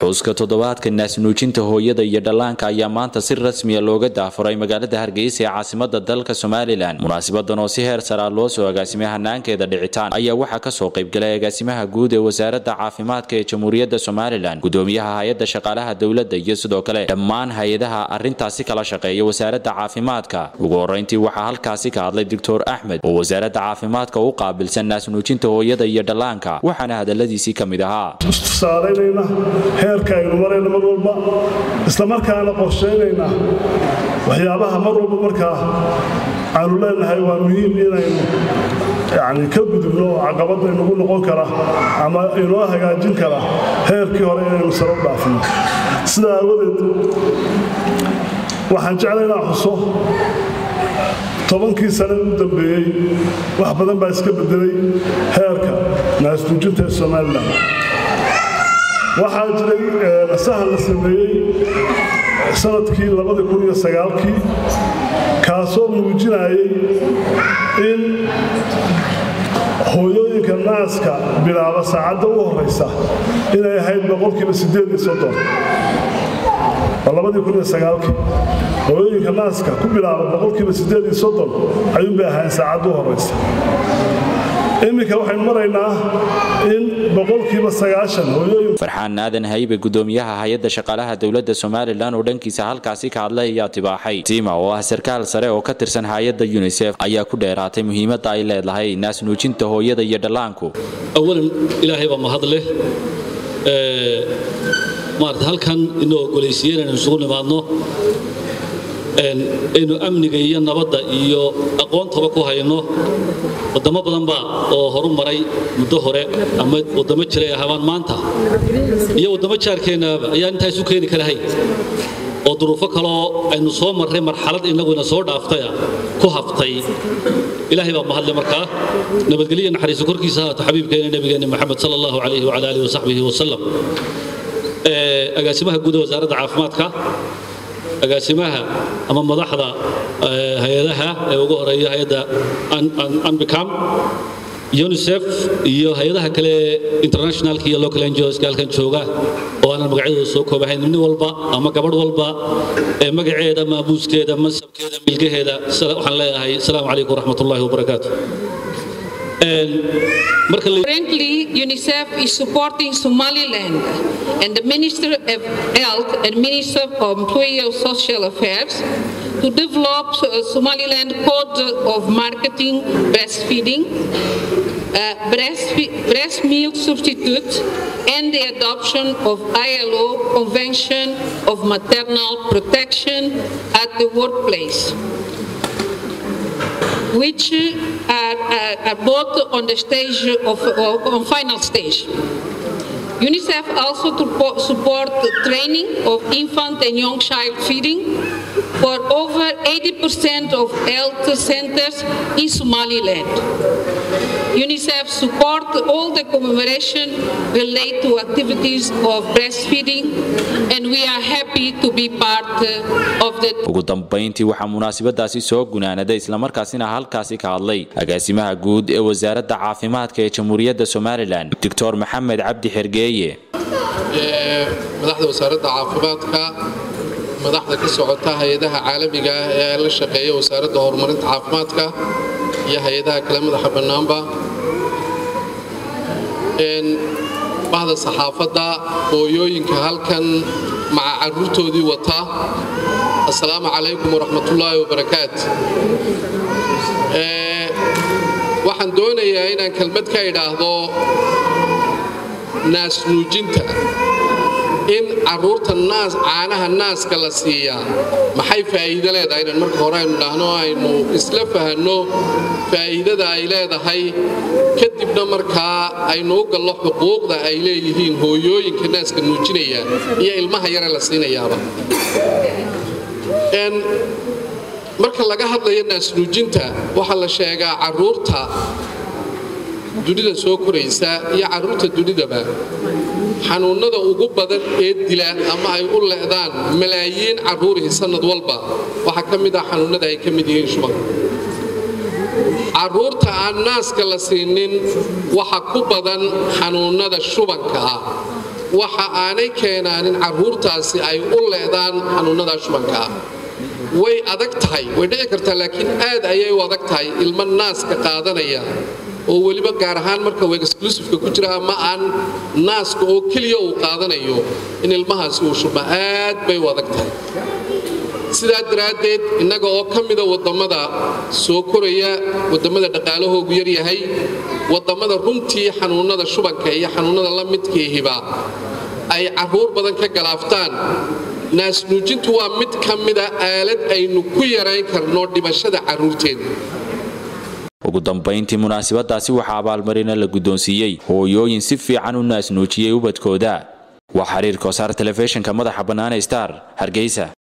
xuska toddobaadka naasnuujinta hooyada iyo dhallaanka ayaa maanta si rasmiya looga daafuray magaalada hargeysa ee caasimada dalka somalilan munaasibadan oo si heer saraa loo soo agaasimay hanaankeeda dhicitaan ayaa waxaa kasoo qaybgalay agaasimaha guud ee wasaaradda caafimaadka ee jamhuuriyadda somalilan gudoomiyaha hay-adda shaqaalaha dowladda iyo sidoo kale dhammaan hay-adaha arrintaasi kala shaqeeya wasaaradda caafimaadka ugu horeyntii waxaa halkaasi ka hadlay doctor axmed oo wasaaradda caafimaadka u qaabilsan naasnuujinta hooyada iyo dhallaanka waxaana hadaladiisii ka mid ahaa tusaalaynayna heerka aynu marayna mar walba islamarkaana qorshaynayna waxyaabaha mar walba markaa aanu leenahay waa muhiim inaynu yani ka gudubno oo caqabada inagu noqon kara ama inoo hagaajin kara heerkii hore inaynu saro u dhaafno sidaa aawadeed waxaan jeclay inaan xuso tobankii sane u dambeeyey wax badan baa iska bedelay heerka naasnuujinta ee somalilan waxaa jiray nasahan la sameeyey sanadkii kii kaasoo muujinayay in hooyooyinka naaska bilaaba saacadda u horaysa inay ahayd boqolkiiba hooyooyinka naaska ku bilaaba boqolkiiba ayuunbay ahayn saacadda u horaysa iminka waxaynu maraynaa in boqolkiiba farxaan aadan haybe gudoomiyaha hay-adda shaqaalaha dowladda somalilan oo dhankiisa halkaasi ka hadlay ayaa tibaaxay tiima oo ah sarkaal sare oo ka tirsan hay-adda yunisef ayaa ku dheeraatay muhiimadda ay leedahay naasnuujinta hooyada iyo dhallaanku awalan ilaahay baa mahad leh maarata halkan inoo ogolaysiiye inaynu isugu nimaadno aynu amniga iyo nabadda iyo aqoontaba ku hayno wadamo badan baa oo horu maray muddo hore ama wadamo jiray ahabaan maanta iyo waddamo jaarkeennaaba ayaan intaa isu keeni karahay oo duruufo kaloo aynu soo marray marxalad innaguna soo dhaaftaya ku haftay ilaahay baa mahadle markaa nabadgelyo naxariiso korkiisa haato xabiibkeena nabigeenna maxamed sala allahu calayhi wacala aalihi wasaxbihi wasalam agaasimaha guud ee wasaaradda caafimaadka agaasimaha ama madaxda hay-adaha ee ugu horeeya hay-adda anbicam unisef iyo hay-adaha kale internationalka iyo local ngoska halkan jooga oo aanan magacyadooda soo koobahayn nin walba ama gabadh walba ee magaceeda maamuuskeeda masabkeeda milgaheeda waxaan leeyahay asalaamu calaykum waraxmat ullahi wabarakaatu Currently, UNICEF is supporting Somaliland and the Minister of Health and Minister of Employee Social Affairs to develop a Somaliland Code of Marketing Breastfeeding, uh, breast, breast milk substitute, and the adoption of ILO Convention of Maternal Protection at the workplace which are, are, are, both on the stage of, on final stage. UNICEF also to support the training of infant and young child feeding for over 80% of health centers in Somaliland. UNICEF support all the commemoration related to activities of breastfeeding and we are happy to be part of the ugu dambayntii waxaa munaasabadaasi soo gunaanaday islamarkaasina halkaasi ka hadlay agaasimaha guud ee wasaaradda caafimaadka ee jamhuuriyadda somalilan doctor maxamed cabdi xergeeye madaxda wasaaradda caafimaadka madaxda ka socota hay-adaha caalamiga ah ee la shaqeeya wasaaradda horumarinta caafimaadka iyo hay-adaha kale madaxa bannaanba bahda saxaafadda hooyooyinka halkan maca carruurtoodii wata assalaamu calaykum waraxmatullaahi wabarakaat waxaan doonayaa inaan kelmad ka idhaahdo naasnuujinta in carruurta naas caanaha naaska la siiyaa maxay faa'iido leedahay inaan marka hore aynu dhahno aynu isla fahanno faa'iidada ay leedahay kadibna markaa aynu u gallo xuquuqda ay leeyihiin hooyooyinka naaska nuujinaya iyo ilmaha yare la siinayaaba marka laga hadlayo naasnuujinta waxaa la sheegaa carruurta dunida soo koraysa iyo carruurta dunidaba xanuunnada ugu badan ee dila ama ay u le'daan malaayiin carruurihi sannad walba waxaa ka mid ah xanuunnada ay ka mid yihiin shubanka carruurta aan naaska la siinin waxa ku badan xanuunnada shubanka ah waxa aanay keenaanin carruurtaasi ay u leedaan xanuunnada shubankaa way adag tahay way dhici kartaa laakiin aad ayay u adag tahay ilmo naaska qaadanaya oo weliba gaar ahaan marka uu exclusiveka ku jira ama aan naaska oo keliya uu qaadanayo in ilmahaasi uu shubma aad bay u adag tahay sidaa daraaddeed innaga oo ka mida waddamada soo koraya waddamada dhaqaalahoogu yaryahay waddamada runtii xanuunnada shubanka iyo xanuunnada la midkiihiba ay carruur badan ka galaaftaan naasnuujintu waa mid ka mida aalad aynu ku yarayn karno dhimashada carruurteenna ugu dambayntii munaasabadaasi waxaa abaalmarina la guddoonsiiyey hooyooyin si fiican u naasnuujiyey ubadkooda waa xiriir koosaar telefishinka madaxa bannaane star hargeysa